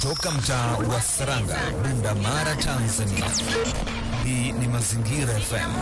Toka mtaa wa Saranga, Bunda Mara, Tanzania. Hii ni Mazingira FM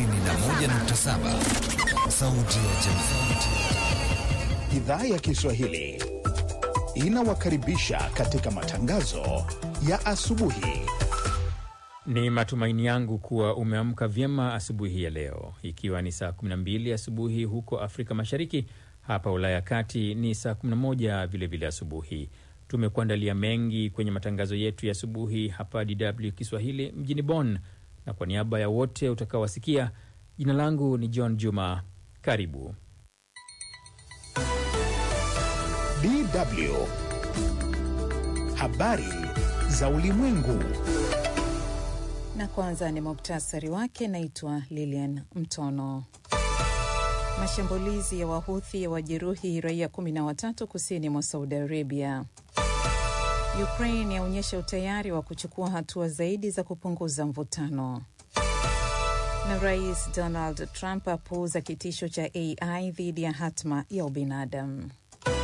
91.7, sauti ya jamii. Idhaa ya Kiswahili inawakaribisha katika matangazo ya asubuhi. Ni matumaini yangu kuwa umeamka vyema asubuhi ya leo, ikiwa ni saa 12 asubuhi huko Afrika Mashariki. Hapa Ulaya ya Kati ni saa 11 vilevile asubuhi. Tumekuandalia mengi kwenye matangazo yetu ya asubuhi hapa DW Kiswahili mjini Bonn, na kwa niaba ya wote utakaowasikia, jina langu ni John Juma. Karibu. DW habari za ulimwengu. Na kwanza ni muktasari wake. Naitwa Lilian Mtono. Mashambulizi ya Wahuthi ya wajeruhi raia 13 kusini mwa Saudi Arabia. Ukraine yaonyesha utayari wa kuchukua hatua zaidi za kupunguza mvutano. Na Rais Donald Trump apuuza kitisho cha AI dhidi ya hatma ya ubinadamu.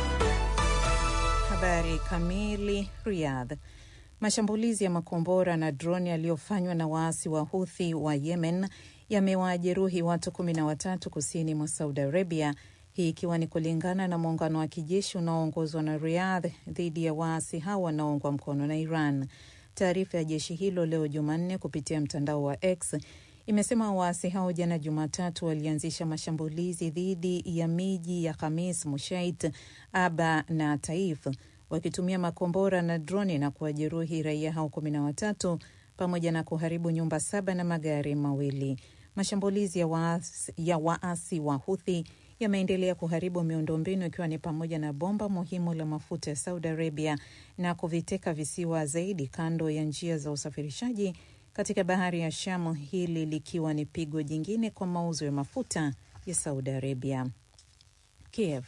Habari kamili. Riyadh. Mashambulizi ya makombora na droni yaliyofanywa na waasi wa Huthi wa Yemen yamewajeruhi watu kumi na watatu kusini mwa Saudi Arabia, hii ikiwa ni kulingana na muungano wa kijeshi unaoongozwa na Riyadh dhidi ya waasi hao wanaoungwa mkono na Iran. Taarifa ya jeshi hilo leo Jumanne kupitia mtandao wa X imesema waasi hao jana Jumatatu walianzisha mashambulizi dhidi ya miji ya Khamis, Mushait, Aba na Taif wakitumia makombora na droni na kuwajeruhi raia hao kumi na watatu pamoja na kuharibu nyumba saba na magari mawili. Mashambulizi ya waasi, ya waasi wa Huthi yameendelea kuharibu miundombinu ikiwa ni pamoja na bomba muhimu la mafuta ya Saudi Arabia na kuviteka visiwa zaidi kando ya njia za usafirishaji katika bahari ya Shamu, hili likiwa ni pigo jingine kwa mauzo ya mafuta ya Saudi Arabia. Kiev.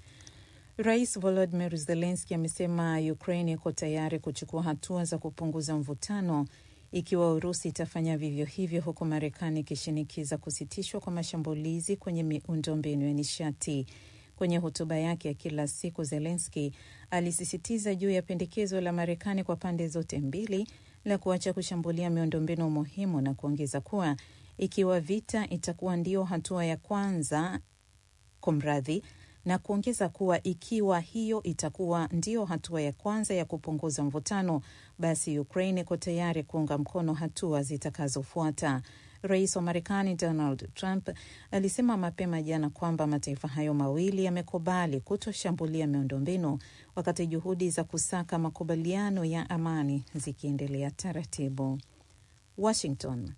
Rais Volodymyr Zelensky amesema Ukraine iko tayari kuchukua hatua za kupunguza mvutano ikiwa Urusi itafanya vivyo hivyo, huku Marekani ikishinikiza kusitishwa kwa mashambulizi kwenye miundombinu ya nishati. Kwenye hotuba yake ya kila siku, Zelensky alisisitiza juu ya pendekezo la Marekani kwa pande zote mbili la kuacha kushambulia miundombinu muhimu na kuongeza kuwa ikiwa vita itakuwa ndio hatua ya kwanza kumradhi na kuongeza kuwa ikiwa hiyo itakuwa ndio hatua ya kwanza ya kupunguza mvutano, basi Ukraine iko tayari kuunga mkono hatua zitakazofuata. Rais wa Marekani Donald Trump alisema mapema jana kwamba mataifa hayo mawili yamekubali kutoshambulia miundombinu wakati juhudi za kusaka makubaliano ya amani zikiendelea taratibu. Washington.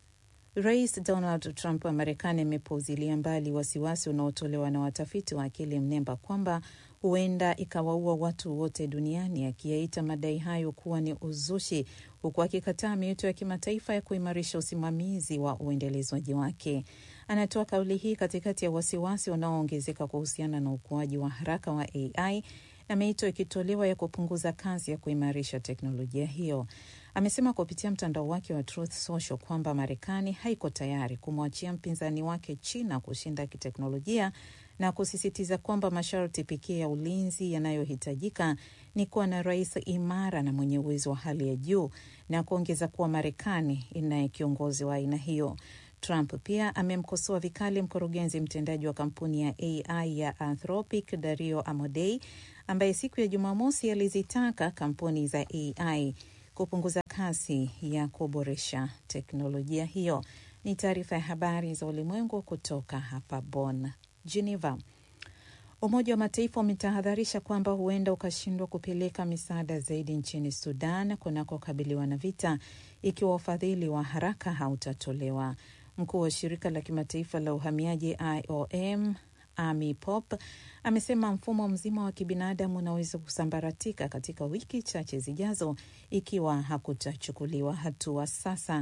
Rais Donald Trump wa Marekani amepuuzilia mbali wasiwasi unaotolewa na watafiti wa akili mnemba kwamba huenda ikawaua watu wote duniani, akiyaita madai hayo kuwa ni uzushi, huku akikataa miito ya kimataifa ya kuimarisha usimamizi wa uendelezwaji wake. Anatoa kauli hii katikati ya wasiwasi unaoongezeka kuhusiana na ukuaji wa haraka wa AI na miito ikitolewa ya kupunguza kasi ya kuimarisha teknolojia hiyo. Amesema kupitia mtandao wake wa Truth Social kwamba Marekani haiko tayari kumwachia mpinzani wake China kushinda kiteknolojia na kusisitiza kwamba masharti pekee ya ulinzi yanayohitajika ni kuwa na rais imara na mwenye uwezo wa hali ya juu, na kuongeza kuwa Marekani inaye kiongozi wa aina hiyo. Trump pia amemkosoa vikali mkurugenzi mtendaji wa kampuni ya AI ya Anthropic Dario Amodei ambaye siku ya Jumamosi alizitaka kampuni za AI kupunguza kasi ya kuboresha teknolojia hiyo. Ni taarifa ya habari za ulimwengu kutoka hapa Bonn. Geneva. Umoja wa Mataifa umetahadharisha kwamba huenda ukashindwa kupeleka misaada zaidi nchini Sudan kunakokabiliwa na vita ikiwa ufadhili wa haraka hautatolewa. Mkuu wa shirika la kimataifa la uhamiaji IOM Amy Pop amesema mfumo mzima wa kibinadamu unaweza kusambaratika katika wiki chache zijazo ikiwa hakutachukuliwa hatua sasa.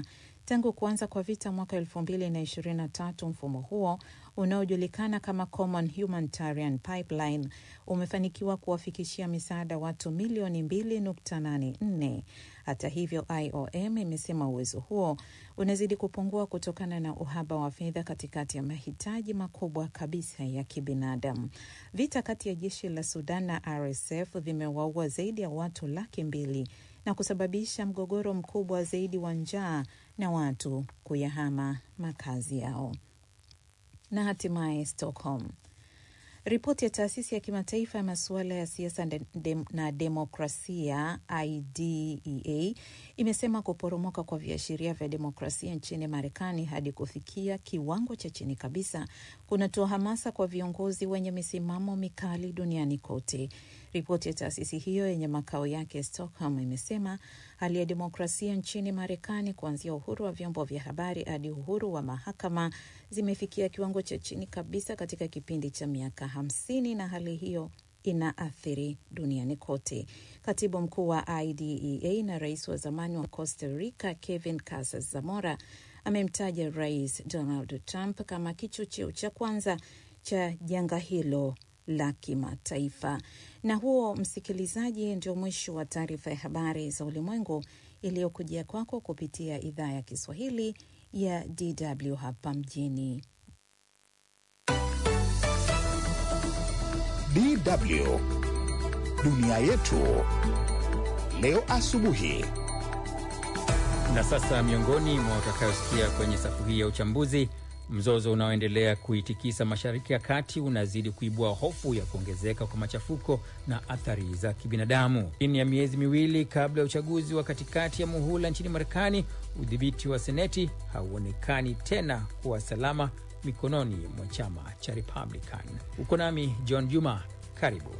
Tangu kuanza kwa vita mwaka elfu mbili na ishirini na tatu, mfumo huo unaojulikana kama Common Humanitarian Pipeline umefanikiwa kuwafikishia misaada watu milioni 2.84. Hata hivyo, IOM imesema uwezo huo unazidi kupungua kutokana na uhaba wa fedha katikati ya mahitaji makubwa kabisa ya kibinadamu. Vita kati ya jeshi la Sudan na RSF vimewaua zaidi ya watu laki mbili na kusababisha mgogoro mkubwa zaidi wa njaa na watu kuyahama makazi yao. Na hatimaye Stockholm. Ripoti ya taasisi ya kimataifa ya masuala ya siasa na demokrasia IDEA imesema kuporomoka kwa viashiria vya demokrasia nchini Marekani hadi kufikia kiwango cha chini kabisa kunatoa hamasa kwa viongozi wenye misimamo mikali duniani kote. Ripoti ya taasisi hiyo yenye makao yake Stockholm imesema hali ya demokrasia nchini Marekani, kuanzia uhuru wa vyombo vya habari hadi uhuru wa mahakama, zimefikia kiwango cha chini kabisa katika kipindi cha miaka hamsini, na hali hiyo inaathiri duniani kote. Katibu mkuu wa IDEA na rais wa zamani wa Costa Rica Kevin Casas Zamora amemtaja Rais Donald Trump kama kichocheo cha kwanza cha janga hilo la kimataifa. Na huo, msikilizaji, ndio mwisho wa taarifa ya habari za ulimwengu iliyokujia kwako kupitia idhaa ya Kiswahili ya DW hapa mjini DW dunia yetu leo asubuhi. Na sasa miongoni mwa utakayosikia kwenye safu hii ya uchambuzi Mzozo unaoendelea kuitikisa Mashariki ya Kati unazidi kuibua hofu ya kuongezeka kwa machafuko na athari za kibinadamu. Chini ya miezi miwili kabla ya uchaguzi wa katikati ya muhula nchini Marekani, udhibiti wa Seneti hauonekani tena kuwa salama mikononi mwa chama cha Republican. Uko nami John Juma, karibu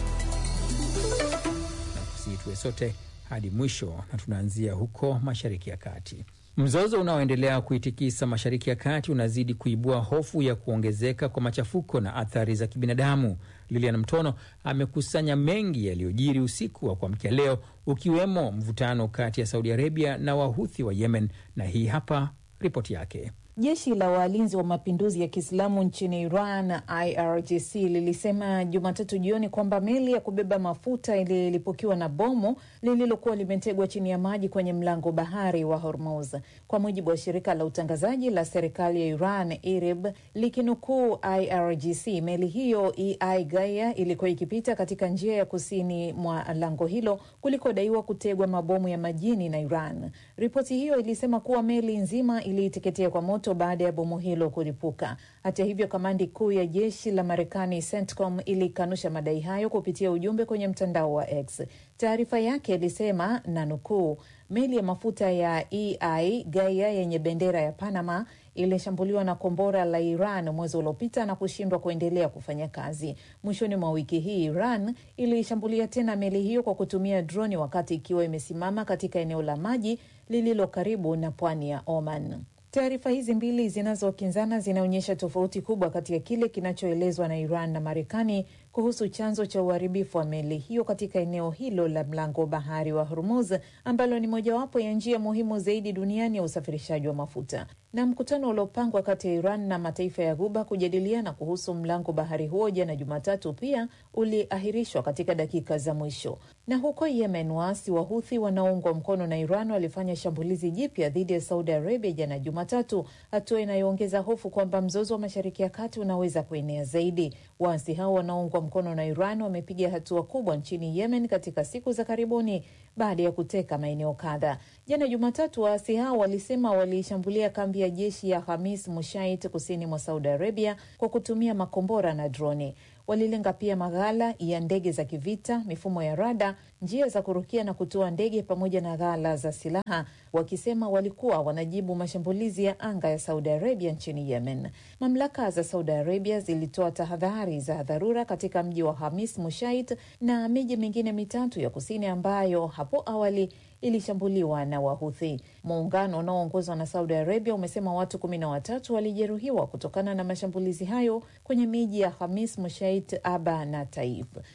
na kusii tuwe sote hadi mwisho, na tunaanzia huko Mashariki ya Kati. Mzozo unaoendelea kuitikisa Mashariki ya Kati unazidi kuibua hofu ya kuongezeka kwa machafuko na athari za kibinadamu. Lilian Mtono amekusanya mengi yaliyojiri usiku wa kuamkia leo, ukiwemo mvutano kati ya Saudi Arabia na Wahuthi wa Yemen, na hii hapa ripoti yake. Jeshi la walinzi wa mapinduzi ya Kiislamu nchini Iran, IRGC, lilisema Jumatatu jioni kwamba meli ya kubeba mafuta ililipukiwa na bomu lililokuwa limetegwa chini ya maji kwenye mlango bahari wa Hormuz. Kwa mujibu wa shirika la utangazaji la serikali ya Iran, IRIB, likinukuu IRGC, meli hiyo EI Gaia ilikuwa ikipita katika njia ya kusini mwa lango hilo kulikodaiwa kutegwa mabomu ya majini na Iran. Ripoti hiyo ilisema kuwa meli nzima iliiteketea kwa moto baada ya bomu hilo kuripuka. Hata hivyo, kamandi kuu ya jeshi la Marekani CENTCOM ilikanusha madai hayo kupitia ujumbe kwenye mtandao wa X. Taarifa yake ilisema na nukuu, meli ya mafuta ya EI Gaia yenye bendera ya Panama ilishambuliwa na kombora la Iran mwezi uliopita na kushindwa kuendelea kufanya kazi. Mwishoni mwa wiki hii, Iran ilishambulia tena meli hiyo kwa kutumia droni wakati ikiwa imesimama katika eneo la maji lililo karibu na pwani ya Oman. Taarifa hizi mbili zinazokinzana zinaonyesha tofauti kubwa kati ya kile kinachoelezwa na Iran na Marekani kuhusu chanzo cha uharibifu wa meli hiyo katika eneo hilo la mlango bahari wa Hormuz ambalo ni mojawapo ya njia muhimu zaidi duniani ya usafirishaji wa mafuta. Na mkutano uliopangwa kati ya Iran na mataifa ya Ghuba kujadiliana kuhusu mlango bahari huo jana Jumatatu pia uliahirishwa katika dakika za mwisho. Na huko Yemen, waasi wa Huthi wanaoungwa mkono na Iran walifanya shambulizi jipya dhidi ya Saudi Arabia jana Jumatatu, hatua inayoongeza hofu kwamba mzozo wa Mashariki ya Kati unaweza kuenea zaidi. Waasi hao wanaoungwa mkono na Iran wamepiga hatua kubwa nchini Yemen katika siku za karibuni baada ya kuteka maeneo kadha. Jana Jumatatu, waasi hao walisema waliishambulia kambi ya jeshi ya Hamis Mushait kusini mwa Saudi Arabia kwa kutumia makombora na droni. Walilenga pia maghala ya ndege za kivita, mifumo ya rada, njia za kurukia na kutoa ndege pamoja na ghala za silaha, wakisema walikuwa wanajibu mashambulizi ya anga ya Saudi Arabia nchini Yemen. Mamlaka za Saudi Arabia zilitoa tahadhari za dharura katika mji wa Hamis Mushait na miji mingine mitatu ya kusini ambayo hapo awali ilishambuliwa na Wahuthi. Muungano unaoongozwa na Saudi Arabia umesema watu kumi na watatu walijeruhiwa kutokana na mashambulizi hayo kwenye miji ya Hamis Mushait, Aba na Taif.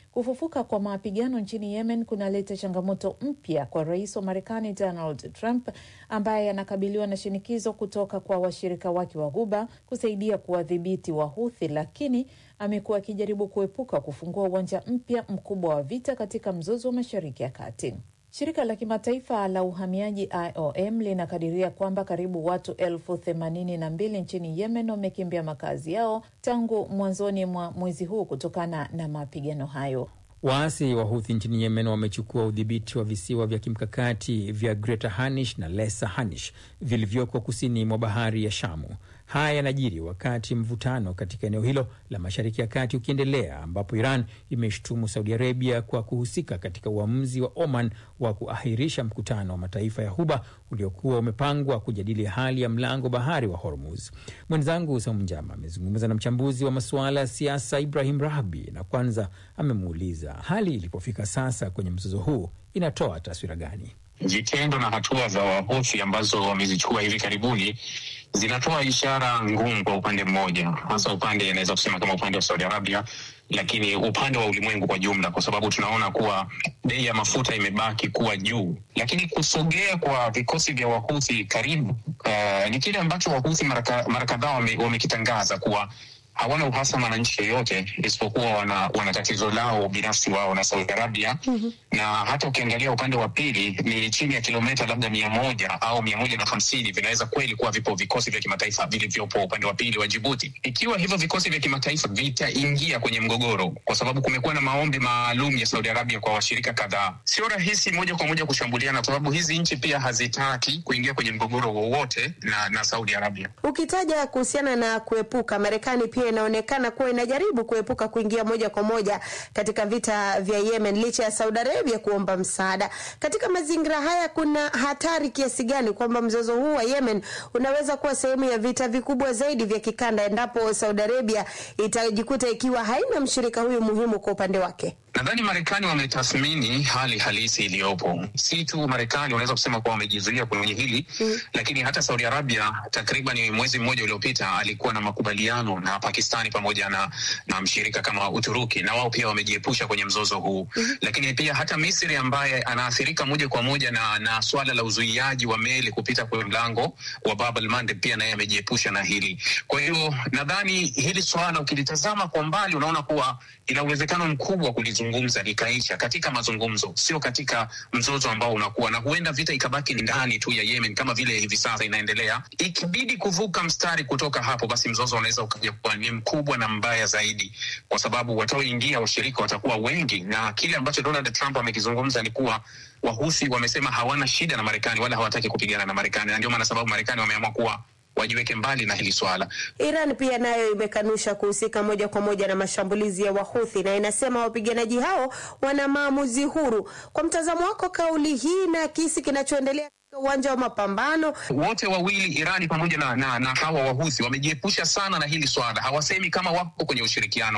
Kufufuka kwa mapigano nchini Yemen kunaleta changamoto mpya kwa rais wa Marekani Donald Trump ambaye anakabiliwa na shinikizo kutoka kwa washirika wake wa Ghuba kusaidia kuwadhibiti Wahuthi, lakini amekuwa akijaribu kuepuka kufungua uwanja mpya mkubwa wa vita katika mzozo wa Mashariki ya Kati. Shirika la kimataifa la uhamiaji IOM linakadiria kwamba karibu watu elfu themanini na mbili nchini Yemen wamekimbia makazi yao tangu mwanzoni mwa mwezi huu kutokana na mapigano hayo. Waasi wa Huthi nchini Yemen wamechukua udhibiti wa visiwa vya kimkakati vya Greater Hanish na Lesser Hanish vilivyoko kusini mwa bahari ya Shamu. Haya yanajiri wakati mvutano katika eneo hilo la Mashariki ya Kati ukiendelea, ambapo Iran imeshutumu Saudi Arabia kwa kuhusika katika uamuzi wa Oman wa kuahirisha mkutano wa mataifa ya Huba uliokuwa umepangwa kujadili hali ya mlango bahari wa Hormuz. Mwenzangu Saumu Njama amezungumza na mchambuzi wa masuala ya siasa Ibrahim Rahbi na kwanza amemuuliza hali ilipofika sasa kwenye mzozo huu inatoa taswira gani? Vitendo na hatua za Wahuthi ambazo wamezichukua hivi karibuni zinatoa ishara ngumu kwa upande mmoja, hasa upande inaweza kusema kama upande wa Saudi Arabia, lakini upande wa ulimwengu kwa jumla, kwa sababu tunaona kuwa bei ya mafuta imebaki kuwa juu. Lakini kusogea kwa vikosi vya Wahuthi karibu, uh, ni kile ambacho Wahuthi mara kadhaa wamekitangaza wame kuwa hawana uhasama na nchi yoyote isipokuwa wana, wana tatizo lao binafsi wao na Saudi Arabia. mm-hmm. na hata ukiangalia upande wa pili ni chini ya kilomita labda mia moja au mia moja na hamsini vinaweza kweli kuwa vipo vikosi vya kimataifa vilivyopo upande wa pili wa Jibuti. Ikiwa hivyo vikosi vya kimataifa vitaingia kwenye mgogoro, kwa sababu kumekuwa na maombi maalum ya Saudi Arabia kwa washirika kadhaa, sio rahisi moja kwa moja kushambuliana, kwa sababu hizi nchi pia hazitaki kuingia kwenye mgogoro wowote na, na Saudi Arabia. Ukitaja kuhusiana na kuepuka, Marekani pia inaonekana kuwa inajaribu kuepuka kuingia moja kwa moja katika vita vya Yemen licha ya Saudi Arabia kuomba msaada. Katika mazingira haya, kuna hatari kiasi gani kwamba mzozo huu wa Yemen unaweza kuwa sehemu ya vita vikubwa zaidi vya kikanda endapo Saudi Arabia itajikuta ikiwa haina mshirika huyu muhimu kwa upande wake? Nadhani Marekani wametathmini hali halisi iliyopo. Si tu Marekani wanaweza kusema kuwa wamejizuia kwenye hili mm, lakini hata Saudi Arabia takriban mwezi mmoja uliopita alikuwa na makubaliano na Pakistani pamoja na, na mshirika kama Uturuki, na wao pia wamejiepusha kwenye mzozo huu mm, lakini pia hata Misri ambaye anaathirika moja kwa moja na, na swala la uzuiaji wa meli kupita kwenye mlango wa Bab el Mandeb pia naye amejiepusha na hili. Kwa hiyo nadhani hili swala ukilitazama kwa mbali unaona kuwa ina uwezekano mkubwa kulizungumza likaisha katika mazungumzo, sio katika mzozo ambao unakuwa na huenda vita ikabaki ndani tu ya Yemen kama vile hivi sasa inaendelea. Ikibidi kuvuka mstari kutoka hapo, basi mzozo unaweza ukaja kuwa ni mkubwa na mbaya zaidi, kwa sababu wataoingia washirika watakuwa wengi, na kile ambacho Donald Trump amekizungumza ni kuwa Wahusi wamesema hawana shida na Marekani wala hawataki kupigana na Marekani, na ndio maana sababu Marekani wameamua kuwa wajiweke mbali na hili swala. Iran pia nayo imekanusha kuhusika moja kwa moja na mashambulizi ya Wahuthi na inasema wapiganaji hao wana maamuzi huru. Kwa mtazamo wako, kauli hii na kisi kinachoendelea katika uwanja wa mapambano, wote wawili Irani pamoja na, na, na hawa Wahuthi wamejiepusha sana na hili swala, hawasemi kama wako kwenye ushirikiano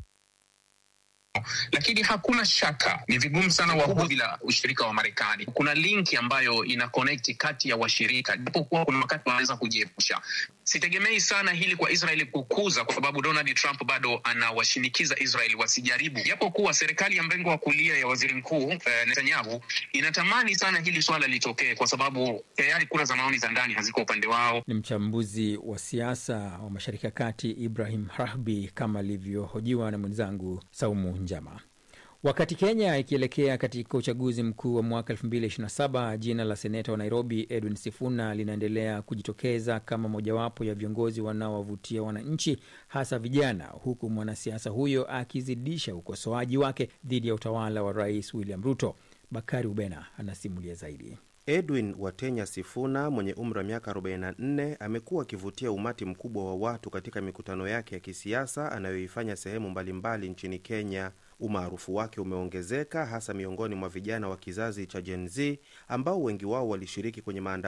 lakini hakuna shaka, ni vigumu sana Wahuthi bila ushirika wa Marekani. Kuna linki ambayo ina connect kati ya washirika, japokuwa kuna wakati wanaweza kujiepusha. Sitegemei sana hili kwa Israeli kukuza, kwa sababu Donald Trump bado anawashinikiza Israeli wasijaribu, japokuwa serikali ya mrengo wa kulia ya waziri mkuu eh, Netanyahu inatamani sana hili swala litokee, kwa sababu tayari kura za maoni za ndani haziko upande wao. Ni mchambuzi wa siasa wa Mashariki ya Kati Ibrahim Rahbi, kama alivyohojiwa na mwenzangu Saumu Njama. Wakati Kenya ikielekea katika uchaguzi mkuu wa mwaka 2027 jina la seneta wa Nairobi Edwin Sifuna linaendelea kujitokeza kama mojawapo ya viongozi wanaowavutia wananchi, hasa vijana, huku mwanasiasa huyo akizidisha ukosoaji wake dhidi ya utawala wa Rais William Ruto. Bakari Ubena anasimulia zaidi. Edwin Watenya Sifuna mwenye umri wa miaka 44 amekuwa akivutia umati mkubwa wa watu katika mikutano yake ya kisiasa anayoifanya sehemu mbalimbali nchini Kenya. Umaarufu wake umeongezeka hasa miongoni mwa vijana wa kizazi cha Gen Z ambao wengi wao walishiriki kwenye maandamano